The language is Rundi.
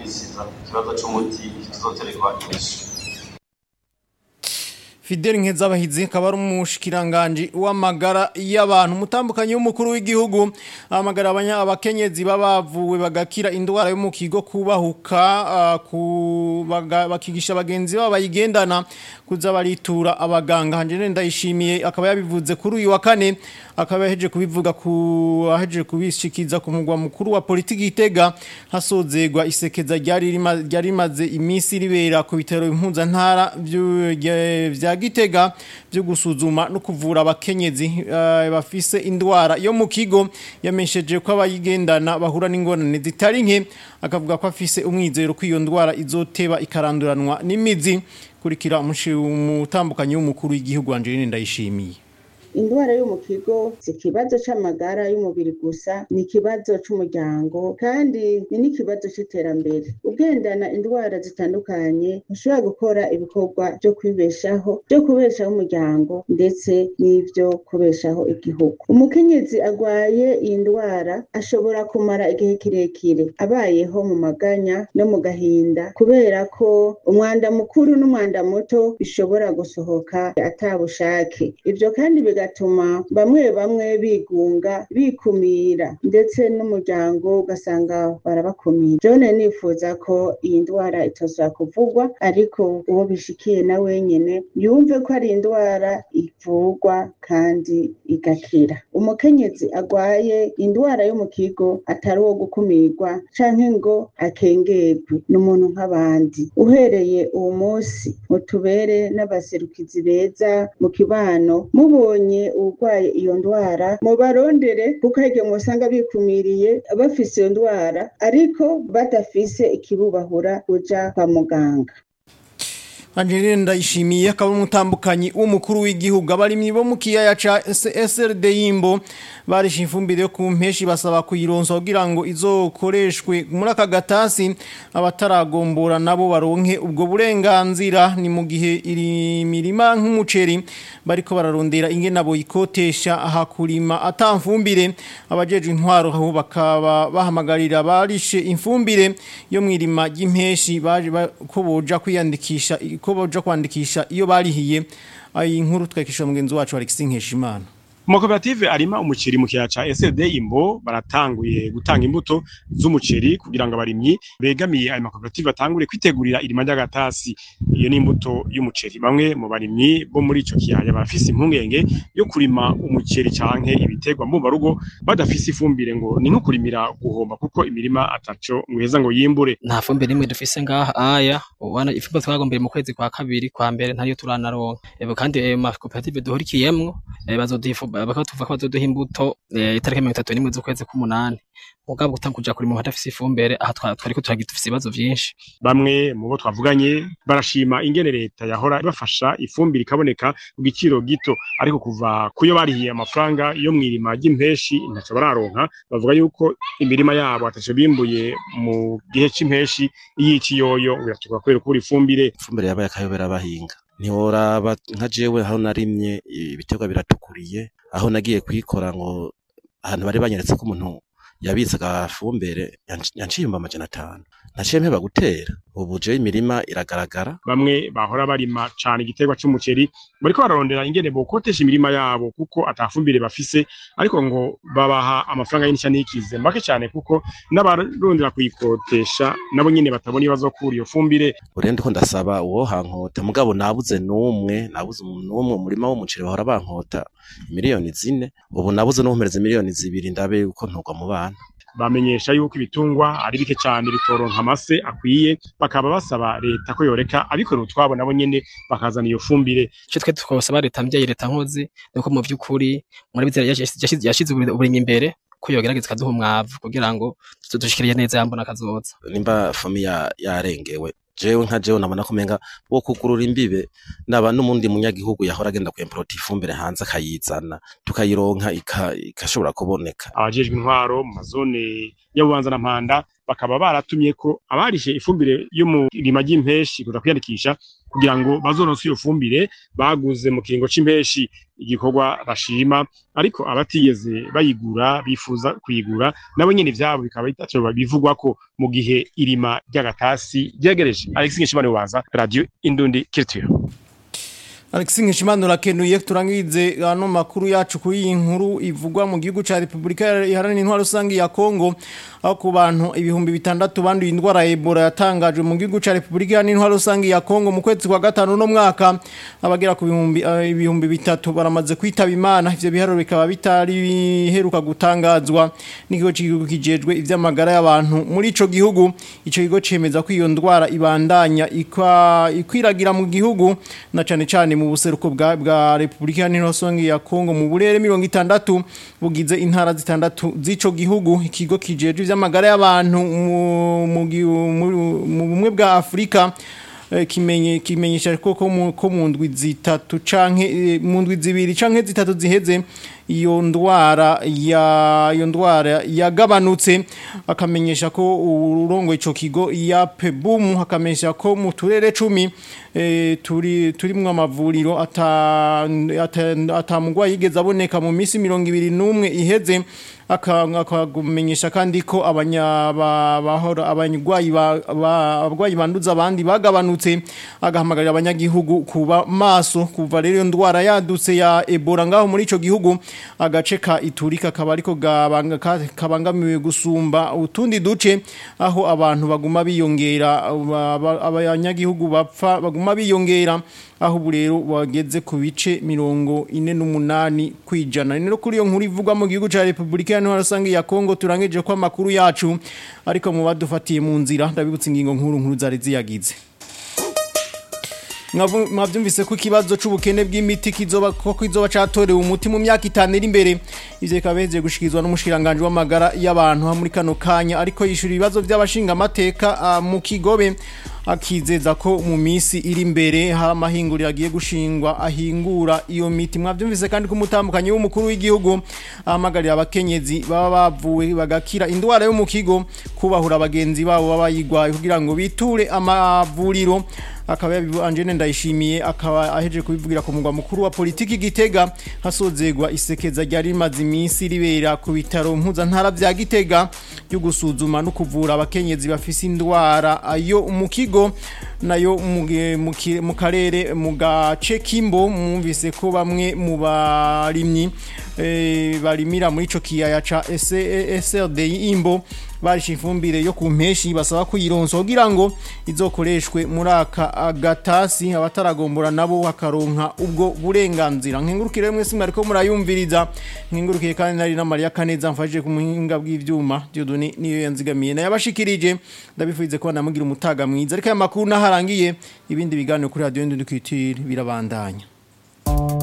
minsi iza ikibazo c'umuti kizoterwa inyishu Fidel Nkezabahizi akaba ari umushikiranganje w'amagara y'abantu mutambukanyi w'umukuru w'igihugu amagara abanya abakenyezi babavuwe bagakira indwara yo mu kigo kubahuka ah, ku baga- bakigisha abagenzi babo bayigendana kuza baritura abaganga hanje ndayishimiye akaba yabivuze kuri uyu wa kane akaba yaheje kubivuga ku aheje kubishikiza ku mugwa mukuru wa politiki itega hasozegwa isekeza ryari rima- ryari rimaze iminsi ribera ku bitaro impuzantara vyu- vya vya Gitega byo gusuzuma no kuvura abakenyezi eh, bafise indwara yo mu kigo yamesheje ko abayigendana bahura n'ingorane zitari nke akavuga ko afise umwizero ko iyo ndwara izoteba ikaranduranwa n'imizi kurikira umushi- umutambukanyi w'umukuru w'igihugu Angeline Ndayishimiye indwara yo mu kigo si ikibazo c'amagara y'umubiri gusa ni ikibazo c'umuryango kandi ni n'ikibazo c'iterambere ugendana indwara zitandukanye ntushobora gukora ibikorwa vyo kwibeshaho vyo kubeshaho umuryango ndetse n'ivyo kubeshaho igihugu umukenyezi agwaye iyi ndwara ashobora kumara igihe kirekire abayeho mu maganya no mu gahinda kubera ko umwanda mukuru n'umwanda muto bishobora gusohoka atabushake ivyo kandi bigatuma bamwe bamwe bigunga bikumira ndetse n'umuryango ugasanga barabakumira jone nifuza ko iyi ndwara itozwa kuvugwa ariko uwo bishikiye na wenyene yumve ko ari indwara ivurwa kandi igakira umukenyezi agwaye indwara yo mu kigo atari uwo gukumirwa canke ngo akengerwe ni umuntu nk'abandi uhereye uwo munsi mutubere n'abaserukizi beza mu kibano mubonye urwaye iyo ndwara mubarondere kuko hari igihe musanga bikumiriye bafise iyo ndwara ariko badafise ikibubahura kuja kwa muganga Angeline Ndayishimiye akaba ari umutambukanyi w'umukuru w'igihugu abarimyi bo mu kiyaya ca SRD Yimbo barisha ifumbire yo ku mpeshi basaba kuyironsa kugira ngo izokoreshwe muri aka gatasi abataragombora nabo baronke ubwo burenganzira ni mu gihe iri mirima nk'umuceri bariko bararondera ingene abo ikotesha hakurima atamfumbire abajeje intwaro aho bakaba bahamagarira barishe imfumbire yo mwirima ry'impeshi baje ba- ko boja kwiyandikisha ko boja kwandikisha iyo barihiye ayi nkuru twekisha mugenzi wacu Alexis Nkeshimana Amakoperative arima umuceri mu kiyaya ca SD Imbo baratanguye gutanga imbuto z'umuceri kugira ngo abarimyi begamiye ayo makoperative batangure kwitegurira irima ry'agatasi iyo ni imbuto y'umuceri bamwe mu barimyi bo muri ico kiyaya barafise impungenge yo kurima umuceri canke ibiterwa mu barugo badafise ifumbire ngo ni nko kurimira guhomba kuko imirima ataco ngweza ngo yimbure nta fumbire nimwe dufise ngaha aya ubona ifumbire twagombeye mu kwezi kwa kabiri kwa mbere ntariyo turanaronka ebo kandi ayo makoperative duhurikiyemwo eh, bazoduha bakaba tuvuga ko bazoduha imbuto eh, itariki mirongo itatu n'imwe z'ukwezi k'umunani mugabo gutanga kuja kurima hadafise ifumbire aha twa- twariko turagira dufise ibibazo vyinshi bamwe mu bo twavuganye barashima ingene leta yahora ibafasha ifumbire ikaboneka ku giciro gito ariko kuva kuyo barihiye amafaranga yo mwirima ry'impeshi ntaco bararonka bavuga yuko imirima yabo ataco bimbuye mu gihe c'impeshi iy'ikiyoyo biratuka kubera kubura ifumbire ifumbire yabaye akayobera abahinga ntiworaba nka jewe aho narimye ibiterwa biratukuriye aho nagiye kuyikora ngo ahantu bari banyeretse ko umuntu yabitse agafumbire yanci- yanciye ibihumbi amajana atanu naciye mpeba gutera ubu jewe imirima iragaragara bamwe bahora barima cane igiterwa c'umuceri bariko bararondera ingene bokotesha imirima yabo kuko atafumbire bafise ariko ngo babaha amafaranga y'inisha n'ikize make cane kuko n'abarondera kuyikotesha nabo nyene batabona ibibazo kuri iyo fumbire urende ko ndasaba uwo hankota mugabo nabuze n'umwe nabuze umuntu n'umwe umurima w'umuceri bahora bankota miliyoni zine ubu nabuze n'umpereza miliyoni zibiri ndabe yuko ntugwa mu bana bamenyesha yuko ibitungwa ari bike cyane bitoronka amase akwiye bakaba basaba leta ko yoreka abikorera utwabo nabo nyene bakazana iyo fumbire ico twe twosaba leta mvyeyi leta nkozi nuko mu vy'ukuri muri bizera yashize yashize uburimyi imbere ko yogerageza ikaduha umwavu kugira ngo dushikiriye neza yambona kazoza nimba famiya yarengewe jewe nka jewe nabona ko umenga wo kugurura imbibe naba n'umundi munyagihugu yahora agenda kwemporota ifumbire hanze akayizana tukayironka ika- igashobora kuboneka abajejwe intwaro mu mazone ya Bubanza na Mpanda bakaba baratumye ko abarishe ifumbire yo mu irima ry'impeshi kuza kwiyandikisha kugira ngo bazoronse iyo fumbire baguze mu kiringo c'impeshi igikorwa bashima ariko abatigeze bayigura bifuza kuyigura nabo nyene ivyabo bikaba bitaco bivugwa ko mu gihe irima ry'agatasi ryegereje Alexis Nkishimane waza radio Indundi Culture Alexis Nkishimane urakenuye turangize ano makuru yacu kuri iyi nkuru ivugwa mu gihugu ca Republika Iharanira Intwaro Rusangi ya Kongo aho ku bantu ibihumbi bitandatu banduye indwara ya Ebola yatangajwe mu gihugu ca Republika Iharanira Intwaro Rusangi ya Kongo mu kwezi kwa gatanu no mwaka abagera ku bihumbi eh, ibihumbi bitatu baramaze kwitaba Imana ivyo biharuro bikaba bitari biheruka gutangazwa n'ikigo cy'igihugu kijejwe ivy'amagara y'abantu muri ico gihugu ico kigo cemeza ko iyo ndwara ibandanya ikwa ikwiragira mu gihugu na cane cane mu buseruko bwa bwa Republika Iharanira Rusangi ya Kongo mu burere 60 bugize intara zitandatu z'ico gihugu ikigo kijejwe ivy'amagara y'abantu mu mu gi- mu- mu bumwe bwa Afrika eh, kimenye kimenyesha ko ko mu- ko mu ndwi zitatu canke eh, mu ndwi zibiri canke zitatu ziheze iyo ndwara ya iyo ndwara yagabanutse akamenyesha ko urongo ico kigo ya Pebum akamenyesha ko mu turere 10 eh, turi turimwe amavuriro ata ata- atamugwa yigeze aboneka mu misi 21 iheze aka- akagumenyesha kandi ko abanya ba- bahora abanyugwayi ba- ba- abarwayi banduza abandi bagabanutse agahamagarira abanyagihugu kuba maso kuva rero iyo ndwara yadutse ya Ebola ngaho muri ico gihugu agace ka Ituri kakaba ariko gabanga- ka- kabangamiwe gusumba utundi duce aho abantu baguma biyongera aba- aba- abanyagihugu bapfa baguma biyongera aho ubu rero bageze ku bice mirongo ine n'umunani kwijana ni no kuri iyo nkuru ivugwa mu gihugu ca Republika Iharanira Rusangi ya Kongo turangije ko amakuru yacu ariko mu badufatiye mu nzira ndabibutsa ingingo nkuru nkuru zari ziyagize Mwavu- mwavyumvise ko ikibazo c'ubukene bw'imiti kizoba ko kizoba catorewe umuti mu myaka itanu iri imbere ivyo bikaba bihejeje gushikizwa n'umushikiranganje w'amagara y'abantu ha muri kano kanya ariko yishura ibibazo by'abashinga amateka ah, mu kigobe akizeza ko mu misi iri imbere hari amahinguriro agiye gushingwa ahingura iyo miti mwavyumvise kandi ko umutambukanyi w'umukuru w'igihugu ahamagarira abakenyezi baba bavuwe bagakira indwara yo mu kigo kubahura abagenzi babo baba bayigwaye kugira ngo biture amavuriro akaba yabibu Angene ndayishimiye akaba aheje kubivugira ku mugwa mukuru wa politiki Gitega hasozegwa isekeza ryari rimaze iminsi ribera ku bitaro mpuzantara vya Gitega byo gusuzuma no kuvura abakenyezi bafise indwara ayo mu kigo nayo mu ge- mu ki- mu karere mu gace kimbo mwumvise ko bamwe mu barimyi eh, barimira muri ico kiyaya ca SRD imbo barisha ifumbire yo ku mpeshi basaba kuyironsa kugira ngo izokoreshwe muri aka gatasi abataragombora nabo bakaronka ubwo burenganzira nkengurukire mwese mwariko murayumviriza nkengurukiye kandi nari na Maria Kaneza mfashije ku muhinga bw'ivyuma Dieudonné niyo yanzigamiye naye abashikirije ndabifuze ko namugira umutaga mwiza ariko aya makuru naharangiye ibindi biganiro kuri radio Ndundukitire birabandanya